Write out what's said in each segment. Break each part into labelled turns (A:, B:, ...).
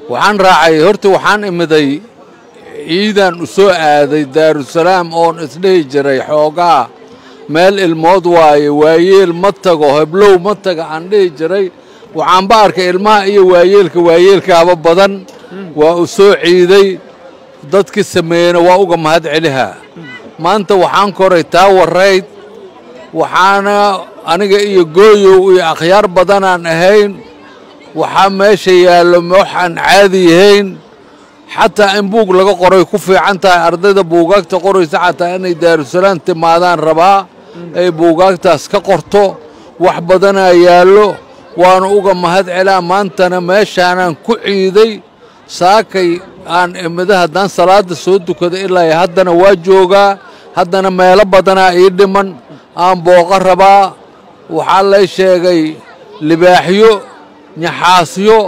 A: waxaan raacay horta waxaan imiday ciidan u soo aaday daarusalaam oon isdhihi jiray xoogaa meel ilmood waaye waayeel ma tago heblow ma taga aan dhihi jiray waxaanba arkay ilmaha iyo waayeelka waayeelkaaba badan waa u soo ciiday dadkii sameeyena waa uga mahad celihaa maanta waxaan koray taa warayd waxaana aniga iyo gooyow iyo akhyaar badanaan ahayn waxaa meesha yaallo waxaan caadi yahayn xataa in buug laga qoray ku fiican tahay ardayda buugaagta qoraysa xataa inay daarusalaam timaadaan rabaa ay buugaagtaas ka qorto wax badanaa yaallo waana uga mahad celaa maantana meeshaanaan ku ciiday saakay aan imida haddaan salaadda soo dukada ilaa haddana waa joogaa haddana meelo badanaa ii dhiman aan booqa rabaa waxaa lay sheegay libaaxyo nyaxaasyo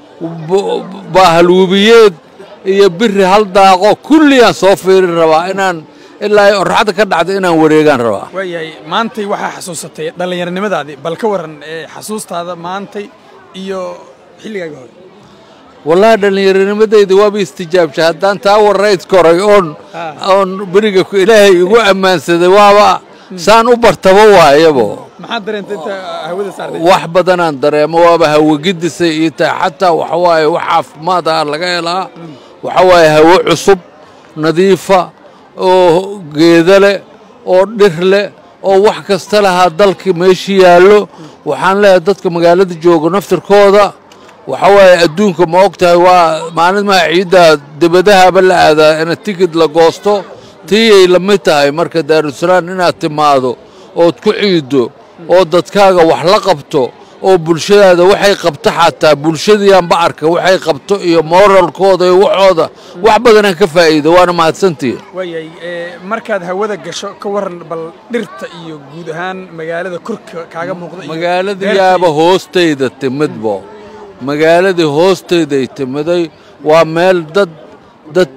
A: baahalwubiyeed iyo biri hal daaqo kulliyaan soo fiirin rabaa inaan ilaa oraxda ka dhacda inaan wareegaan rabaa
B: waayahay maantay waxaa xasuusatay dhallinyaronimadaadii bal ka warran ee xasuustaada maantay iyo xilligaaga hore
A: wallaahi dhallinyaronimadayda waaba istijaabshay haddaan taa warayd koray oon oon beriga ilaahay igu ammaansaday waaba saan u bartaba waayabo
B: maxaad dareentay inta hawada saartay
A: wax badanaan dareemo waaba hawagidisay ii tahay xataa waxa waaye wax caafimaad ah laga helaa waxa waaye hawo cusub nadiifa oo geeda leh oo dhir leh oo wax kasta lahaa dalka meeshii yaallo waxaan leeyahay dadka magaalada jooga naftirkooda waxa waaye adduunka ma og tahay waa maalmaha ciidda debadahaba la aadaa ina tikid la goosto tiiyay la mid tahay marka daarusalaam inaad timaado ood ku ciiddo oo dadkaaga wax la qabto oo bulshadaada waxay qabto xataa bulshadiianba arka waxay qabto iyo moralkooda iyo waxooda wax badanaan ka faa'iida waana mahadsantihin
B: waayahay markaad hawada gasho ka warran bal dhirta iyo guud ahaan magaalada korka kaaga muuqda iyo
A: magaalada
B: beerta
A: yaaba
B: iyo-
A: hoostayda timidbo magaaladii hoostayday timiday waa meel dad dad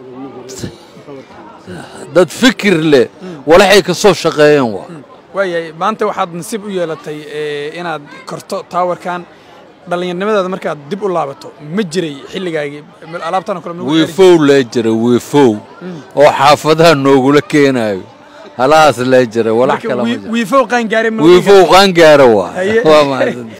A: dad fikir leh walaxay ka soo shaqeeyeen waa
B: waayahay maanta waxaad nasiib u yeelatay ee, inaad korto taawarkan dhallinyarnimadaada markaad dib u laabato ma jiray xilligaagii alaabtan oo kale ma lagu gaari
A: wiifow lee jira wiifow oo xaafadaha noogula keenaayo halahaas lee jira walax
B: Marka
A: kale ma
B: wii-
A: jiro
B: wiifow qaan gaaray ma lagu
A: wiifow qaangaara waa
B: Haye.
A: waa mahadsan